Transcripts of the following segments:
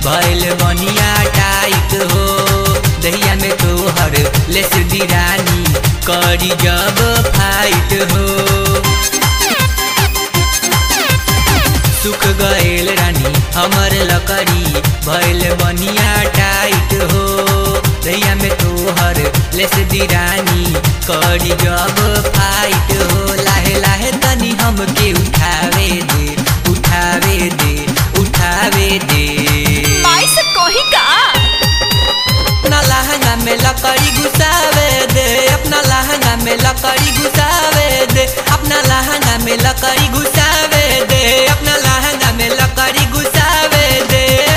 भैल बनिया टाइट हो दहिया में तोहर लेस दिरानी करी जब फाइट हो सुख गएल रानी हमर लकड़ी भैल बनिया टाइट हो दहिया में तोहर लेस दिरानी करी जब फाइट हो लाहे लाहे तनी हमके उठावे दे उठावे दे उठावे दे माई से कही का अपना लहंगा में लकड़ी घुसावे दे अपना लहंगा में लकड़ी घुसावे दे अपना लहंगा में लकड़ी घुसावे दे अपना लहंगा में लकड़ी घुसावे दे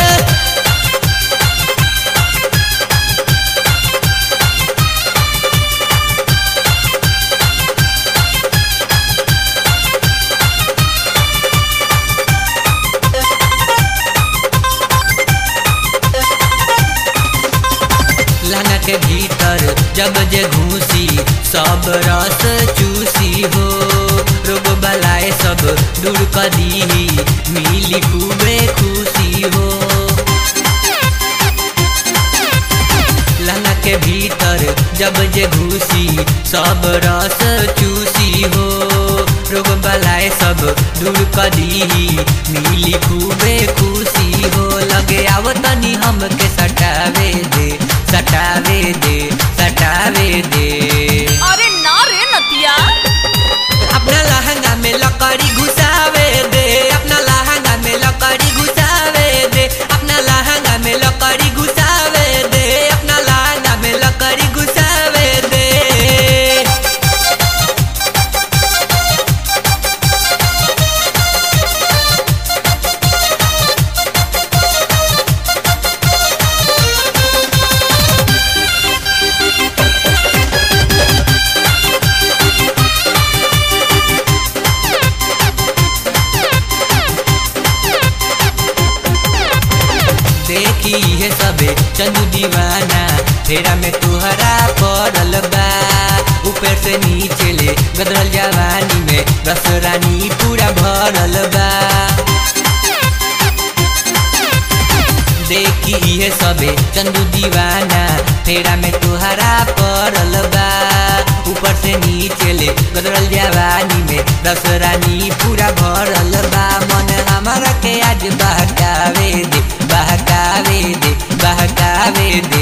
लहंगा के भीतर जब जे घूसी सब रस चूसी हो रोग बलाए सब दूर कर दी मिली खूबे खुशी हो लहंगा के भीतर जब जे घुसी सब रस चूसी हो रोग बलाए सब दूर कर दी मिली खूबे खुशी हो लगे आव तनी हमके सटावे दे सटावे दे सटावे दे अरे ना रे नतिया अपना लहंगा में लकड़ी घुसावे दे अपना लहंगा में लकड़ी घुसावे दे अपना लहंगा में लकड़ी घुसावे दे अपना लहंगा में लकड़ी घुसावे दे देखी है सबे चंदू दीवाना फेरा में तुहरा पड़ल बा ऊपर से नीचे ले गदरल जवानी में रस रानी पूरा भरल बा देखी है सबे चंदू दीवाना फेरा में तुहरा पड़ल बा ऊपर से नीचे ले गदरल जवानी में रस रानी पूरा भरल बा मन हमारा के आज बहकावे दे बहकावे दे बहकावे दे